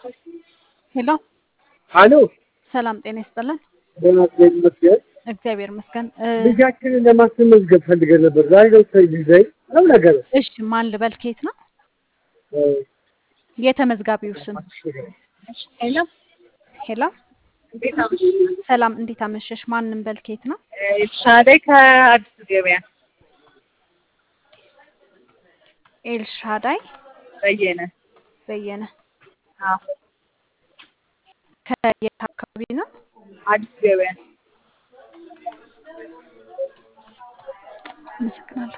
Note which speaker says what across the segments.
Speaker 1: ሄሎ
Speaker 2: አሎ
Speaker 1: ሰላም ጤና ይስጥልን።
Speaker 2: ደህና እግዚአብሔር ይመስገን።
Speaker 1: እግዚአብሔር ይመስገን። እ፣
Speaker 2: ልጃችንን ለማስመዝገብ ፈልገን ነበር። ዛሬ ነው ተይዘኝ ነው ነገር
Speaker 1: እሺ ማን ልበል? ከየት ነው የተመዝጋቢው ስም?
Speaker 3: ሄሎ
Speaker 1: ሄሎ
Speaker 3: እንዴት አመሽ?
Speaker 1: ሰላም እንዴት አመሸሽ? ማንም በል ከየት ነው?
Speaker 3: ኤልሻዳይ ከአዲስ ገበያ
Speaker 1: ኤልሻዳይ
Speaker 3: በየነ።
Speaker 1: በየነ
Speaker 3: አዎ
Speaker 1: ከየት አካባቢ ነው?
Speaker 3: አዲስ ገበያ።
Speaker 1: አመሰግናለሁ።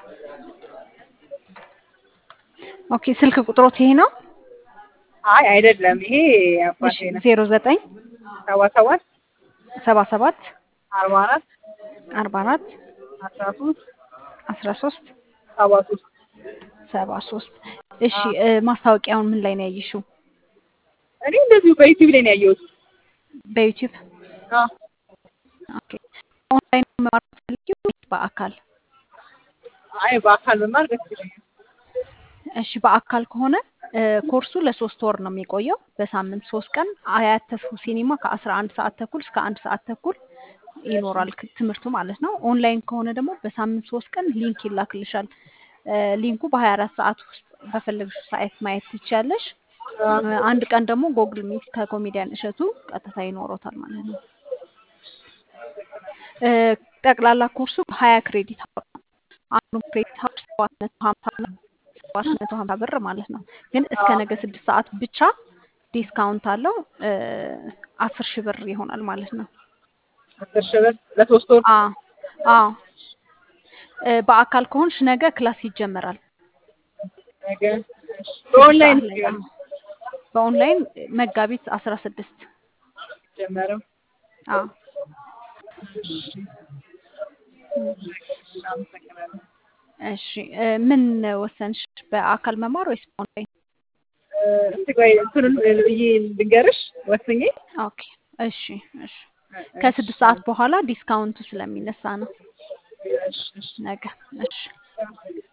Speaker 1: ኦኬ ስልክ ቁጥሮት ይሄ ነው?
Speaker 3: አይ አይደለም፣ ይሄ አባቴ
Speaker 1: እሺ
Speaker 3: ነው።
Speaker 1: ዜሮ ዘጠኝ
Speaker 3: ሰባ ሰባት
Speaker 1: ሰባ ሰባት
Speaker 3: አርባ አራት
Speaker 1: አርባ አራት
Speaker 3: አስራ ሶስት
Speaker 1: አስራ ሶስት
Speaker 3: ሰባ ሶስት
Speaker 1: ሰባ ሶስት እሺ እ፣ ማስታወቂያውን ምን ላይ ነው ያየሽው?
Speaker 3: እኔ እንደዚሁ በዩቲዩብ ላይ ነው ያየሁት።
Speaker 1: በዩቲዩብ
Speaker 3: አዎ
Speaker 1: ኦኬ። ኦንላይን መማር ትፈልጊው ወይስ በአካል?
Speaker 3: አይ በአካል መማር ደስ ይለኛል።
Speaker 1: እሺ በአካል ከሆነ እ፣ ኮርሱ ለሶስት ወር ነው የሚቆየው። በሳምንት ሶስት ቀን አያት ተስፉ ሲኒማ ከአስራ አንድ ሰዓት ተኩል እስከ አንድ ሰዓት ተኩል ይኖራል ክ- ትምህርቱ ማለት ነው። ኦንላይን ከሆነ ደግሞ በሳምንት ሶስት ቀን ሊንክ ይላክልሻል። እ፣ ሊንኩ በሀያ አራት ሰዓት ውስጥ በፈለግሽው ሰዓት ማየት ትችያለሽ። እ፣ አንድ ቀን ደግሞ ጎግል ሚት ከኮሜዲያን እሸቱ ቀጥታ ይኖሮታል ማለት ነው። እ፣ ጠቅላላ ኮርሱ ሀያ ክሬዲት አወር ነው። አንዱ ክሬዲት አወር ሰባት መቶ ሀምሳ ነው። ሰባት መቶ ሀምሳ ብር ማለት ነው። ግን እስከ ነገ ስድስት ሰዓት ብቻ ዲስካውንት አለው እ፣ አስር ሺህ ብር ይሆናል ማለት ነው።
Speaker 3: አስር ሺህ ብር ለሶስት ወር።
Speaker 1: አ አዎ እ፣ በአካል ከሆንሽ ነገ ክላስ ይጀመራል።
Speaker 3: ነገ በኦንላይን
Speaker 1: ሰዓት ላይ አዎ። በኦንላይን መጋቢት አስራ ስድስት
Speaker 3: ጀመረው።
Speaker 1: አዎ
Speaker 3: አመሰግናለሁ።
Speaker 1: እሺ እ፣ ምን ወሰንሽ? በአካል መማር ወይስ በኦንላይን?
Speaker 3: እ፣ እስቲ ቆይ እንትኑን ብዬ ልንገርሽ ወስኜ
Speaker 1: ኦኬ እሺ እሺ ከስድስት ሰዓት በኋላ ዲስካውንቱ ስለሚነሳ ነው
Speaker 3: እሺ፣ እሺ።
Speaker 1: ነገ። እሺ